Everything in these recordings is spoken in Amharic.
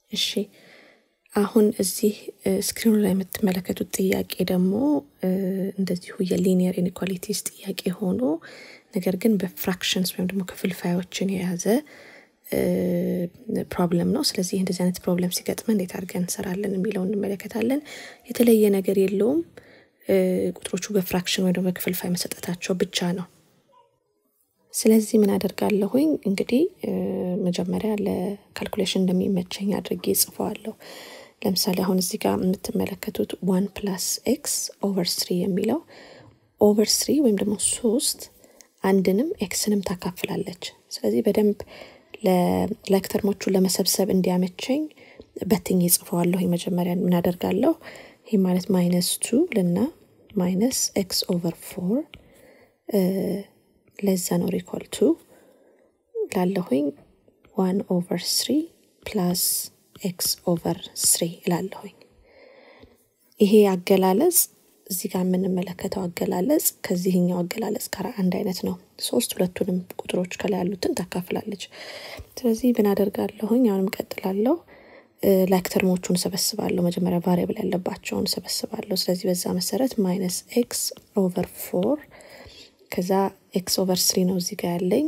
እሺ አሁን እዚህ ስክሪኑ ላይ የምትመለከቱት ጥያቄ ደግሞ እንደዚሁ የሊኒየር ኢኒኳሊቲስ ጥያቄ ሆኖ ነገር ግን በፍራክሽንስ ወይም ደግሞ ክፍልፋዮችን የያዘ ፕሮብለም ነው። ስለዚህ እንደዚህ አይነት ፕሮብለም ሲገጥመን እንዴት አድርገን እንሰራለን የሚለው እንመለከታለን። የተለየ ነገር የለውም። ቁጥሮቹ በፍራክሽን ወይ ደግሞ በክፍልፋይ መሰጠታቸው ብቻ ነው። ስለዚህ ምን አደርጋለሁኝ እንግዲህ መጀመሪያ ለካልኩሌሽን እንደሚመቸኝ አድርጌ ጽፈዋለሁ። ለምሳሌ አሁን እዚህ ጋር የምትመለከቱት ዋን ፕላስ ኤክስ ኦቨር ስሪ የሚለው ኦቨር ስሪ ወይም ደግሞ ሶስት አንድንም ኤክስንም ታካፍላለች። ስለዚህ በደንብ ለተርሞቹን ለመሰብሰብ እንዲያመቸኝ በትኝ ጽፈዋለሁ። መጀመሪያ ምን አደርጋለሁ? ይህ ማለት ማይነስ ቱ ልና ማይነስ ኤክስ ኦቨር ፎር ለዛ ነው ሪኮል ቱ ላለሁኝ ዋን ኦቨር ስሪ ፕላስ ኤክስ ኦቨር ስሪ እላለሁኝ። ይሄ አገላለጽ እዚህ ጋር የምንመለከተው አገላለጽ ከዚህኛው አገላለጽ ጋር አንድ አይነት ነው። ሶስት ሁለቱንም ቁጥሮች ከላይ ያሉትን ታካፍላለች። ስለዚህ ምን አደርጋለሁኝ? አሁንም ቀጥላለሁ። ላይክ ተርሞቹን ሰበስባለሁ። መጀመሪያ ቫሪያብል ያለባቸውን ሰበስባለሁ። ስለዚህ በዛ መሰረት ማይነስ ኤክስ ኦቨር ፎር ከዛ ኤክስ ኦቨር ስሪ ነው እዚህ ጋር ያለኝ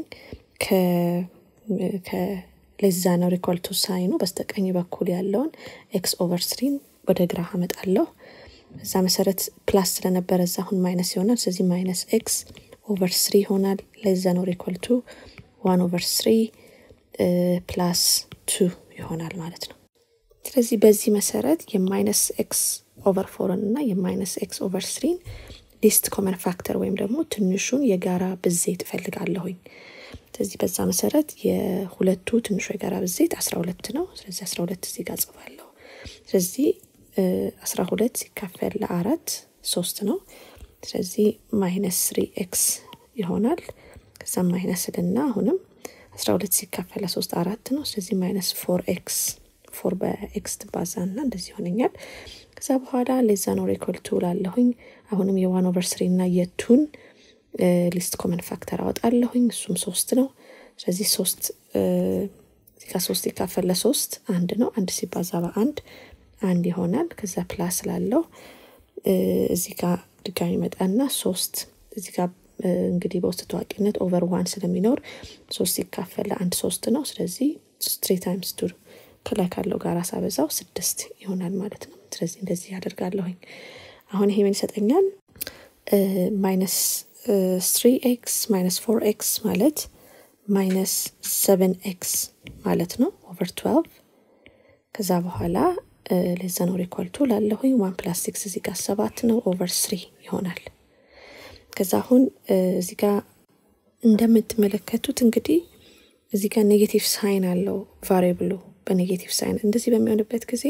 ከሌዛ ነው ሪኮልቱ ሳይኑ በስተቀኝ በኩል ያለውን ኤክስ ኦቨር ስሪን ወደ ግራ አመጣለሁ። በዛ መሰረት ፕላስ ስለነበረ እዛ አሁን ማይነስ ይሆናል። ስለዚህ ማይነስ ኤክስ ኦቨር ስሪ ይሆናል። ለዛ ነው ሪኮልቱ ዋን ኦቨር ስሪ ፕላስ ቱ ይሆናል ማለት ነው። ስለዚህ በዚህ መሰረት የማይነስ ኤክስ ኦቨር ፎርን እና የማይነስ ኤክስ ኦቨር ስሪን ሊስት ኮመን ፋክተር ወይም ደግሞ ትንሹን የጋራ ብዜት እፈልጋለሁኝ። ስለዚህ በዛ መሰረት የሁለቱ ትንሹ የጋራ ብዜት አስራ ሁለት ነው። ስለዚህ አስራ ሁለት እዚህ ጋር ጽፋለሁ። ስለዚህ አስራ ሁለት ሲካፈል ለአራት ሶስት ነው። ስለዚህ ማይነስ ስሪ ኤክስ ይሆናል። ከዛም ማይነስ ልና አሁንም አስራ ሁለት ሲካፈል ለሶስት አራት ነው። ስለዚህ ማይነስ ፎር ኤክስ ፎር በኤክስ ትባዛ ና እንደዚህ ይሆነኛል። ከዛ በኋላ ሌዛ ነው ሬኮልቱ ላለሁኝ አሁንም የዋን ኦቨር ስሪ እና የቱን ሊስት ኮመን ፋክተር አወጣለሁኝ። እሱም ሶስት ነው። ስለዚህ ሶስት እዚጋ ሶስት ይካፈል ለሶስት አንድ ነው። አንድ ሲባዛ በአንድ አንድ ይሆናል። ከዛ ፕላስ ላለው እዚህ ጋር ድጋሚ መጣና ሶስት እዚህ ጋር እንግዲህ በውስጥ ታዋቂነት ኦቨር ዋን ስለሚኖር ሶስት ሲካፈል ለአንድ ሶስት ነው። ስለዚህ ትሪ ታይምስ ቱ ከላይ ካለው ጋር ሳበዛው ስድስት ይሆናል ማለት ነው። ስለዚህ እንደዚህ ያደርጋለሁኝ። አሁን ይሄ ምን ይሰጠኛል? ማይነስ ስሪ ኤክስ ማይነስ ፎር ኤክስ ማለት ማይነስ ሰቨን ኤክስ ማለት ነው ኦቨር ትዌልቭ ከዛ በኋላ ለዛ ነው ሪኳልቱ ላለሁኝ ዋን ፕላስ ሲክስ እዚህ ጋር ሰባት ነው ኦቨር ስሪ ይሆናል። ከዛ አሁን እዚህ ጋር እንደምትመለከቱት እንግዲህ እዚህ ጋር ኔጌቲቭ ሳይን አለው ቫሪብሉ በኔጌቲቭ ሳይን እንደዚህ በሚሆንበት ጊዜ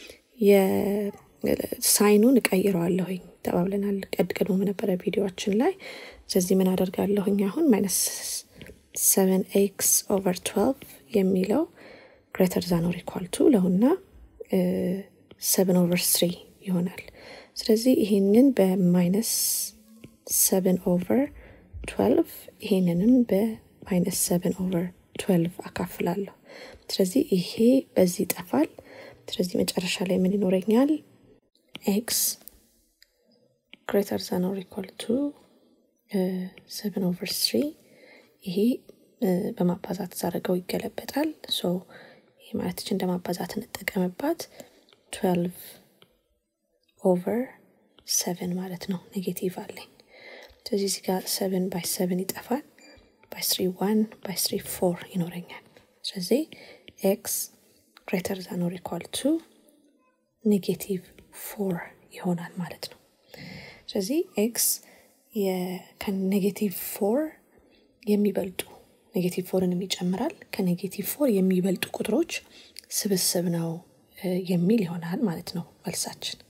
የሳይኑን እቀይረዋለሁኝ ተባብለናል ቀድ ቀድሞ በነበረ ቪዲዮችን ላይ። ስለዚህ ምን አደርጋለሁኝ አሁን ማይነስ ሰቨን ኤክስ ኦቨር ትዌልቭ የሚለው ግሬተር ዛን ኦር ኢኳል ቱ ለሁና ሰቨን ኦቨር ስሪ ይሆናል። ስለዚህ ይሄንን በማይነስ ሰቨን ኦቨር ትዌልቭ ይሄንንም በማይነስ ሰቨን ኦቨር ትዌልቭ አካፍላለሁ። ስለዚህ ይሄ በዚህ ይጠፋል። ስለዚህ መጨረሻ ላይ ምን ይኖረኛል? ኤክስ ግሬተር ዛን ኦር ኢኳል ቱ ሰቨን ኦቨር ስሪ ይሄ በማባዛት ዛረገው ይገለበጣል። ሶ ይሄ ማለትች እንደ ማባዛት እንጠቀምባት ትዌልቭ ኦቨር ሰቨን ማለት ነው። ኔጌቲቭ አለኝ። ስለዚህ እዚህ ጋር ሰቨን ባይ ሰቨን ይጠፋል። ባይ ስሪ ዋን ባይ ስሪ ፎር ይኖረኛል። ስለዚህ ኤክስ ግሬተር ዛን ኦር ኢኳል ቱ ኔጌቲቭ ፎር ይሆናል ማለት ነው። ስለዚህ ኤክስ ከኔጌቲቭ ፎር የሚበልጡ ኔጌቲቭ ፎርንም ይጨምራል ከኔጌቲቭ ፎር የሚበልጡ ቁጥሮች ስብስብ ነው የሚል ይሆናል ማለት ነው መልሳችን።